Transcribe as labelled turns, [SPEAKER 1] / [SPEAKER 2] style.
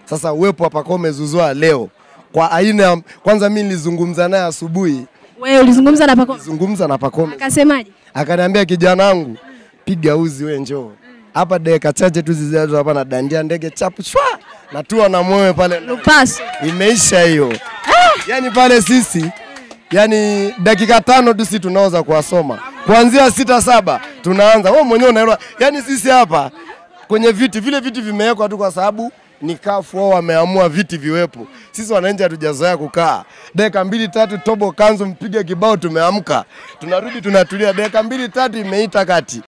[SPEAKER 1] Sasa uwepo wa Pacome Zouzoua leo kwa aina ya kwanza, mimi nilizungumza naye asubuhi,
[SPEAKER 2] Wewe ulizungumza na Pacome
[SPEAKER 1] zungumza na Pacome
[SPEAKER 2] akasemaje?
[SPEAKER 1] akaniambia, kijana wangu, piga uzi we, njoo hapa dakika chache tu zijazo hapa na dandia ndege chapu shwa natua na mwewe pale
[SPEAKER 2] Lupaso.
[SPEAKER 1] imeisha hiyo. Yani pale sisi yani dakika tano tu si tunaweza kuwasoma kuanzia sita saba tunaanza. Wewe mwenyewe unaelewa, yani sisi hapa kwenye viti vile viti vimewekwa tu kwa sababu ni kafu wao wameamua viti viwepo. Sisi wananchi hatujazoea kukaa dakika mbili tatu, tobo kanzu, mpige kibao, tumeamka, tunarudi tunatulia, dakika mbili tatu imeita kati